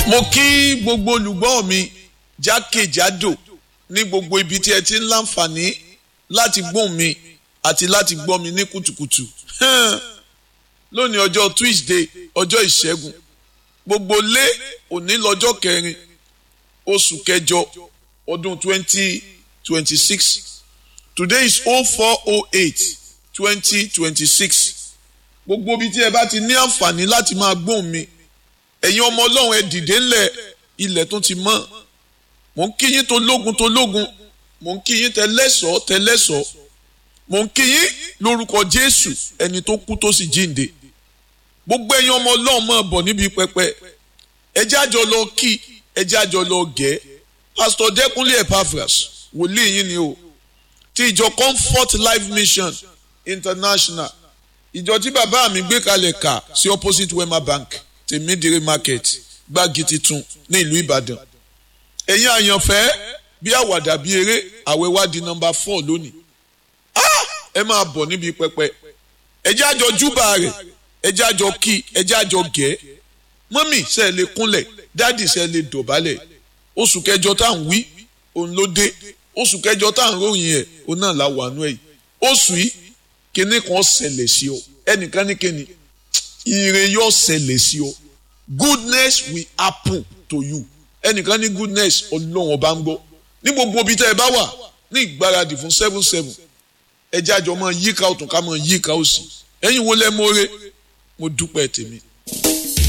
mo kí gbogbo olùgbọ́ mi jákèjádò ní gbogbo ibi tí ẹ ti ń láǹfààní láti gbóhùn mi àti láti gbọ́ mi ní kùtùkùtù lónìí ọjọ́ Tuesday ọjọ́ ìṣẹ́gun gbogbo lé òní lọ́jọ́ kẹrin oṣù kẹjọ ọdún twenty twenty six today is oh four oh eight twenty twenty six gbogbo ibi tí ẹ bá ti ní àǹfààní láti máa gbóhùn mi ẹ̀yin ọmọ ọlọ́run ẹ dìde ńlẹ̀ ilẹ̀ tó ti mọ́ mò ń kí yín tó lógun tó lógun mò ń kí yín tẹlẹ́sọ̀ọ́ tẹlẹ́sọ̀ọ́ mò ń kí yín lórúkọ jésù ẹni tó kú tó sì jíǹde gbogbo ẹ̀yin ọmọ ọlọ́run máa bọ̀ níbi pẹpẹ ẹ jẹ́ àjọ lọ kí ẹ jẹ́ àjọ lọ gẹ̀ pásítọ̀ dẹ́kunlé epaphras wòlíì yín ni o ti ìjọ comfort life mission international ìjọ tí bàbá mi gbé kalẹ̀ kà sí opposite wema bank tèmídìrí market gbági titun ní ìlú ìbàdàn ẹ̀yin àyànfẹ́ bí àwàdà bí eré àwẹ̀ wá di nọmba four lónìí ẹ máa bọ̀ níbi pẹpẹ ẹ jẹ́ àjọ júbà rẹ̀ ẹ jẹ́ àjọ kí ẹ jẹ́ àjọ gẹ̀ mọ́mì ṣe lè kúnlẹ̀ dáàdì ṣe lè dọ̀bálẹ̀ oṣù kẹjọ tá à ń wí òun ló dé oṣù kẹjọ tá à ń ròyìn ẹ̀ òun náà la wà nú ẹ̀ oṣù yìí kinní kan ṣẹlẹ̀ sí ọ ẹnìkan ní kinní ire yóò ṣẹlẹ̀ sí ọ goodness will happen to you ẹnìkan ní goodness ọlọ́run ọba ń gbọ́ ní gbogbo ibi tẹ́ ẹ bá wà ní ìgbáradì fún seven seven ẹ jẹ́ àjọ máa yíká ọ̀tún ká máa yíká òsì ẹ̀yin wo lẹ́ mọ́re mo dúpẹ́ tèmi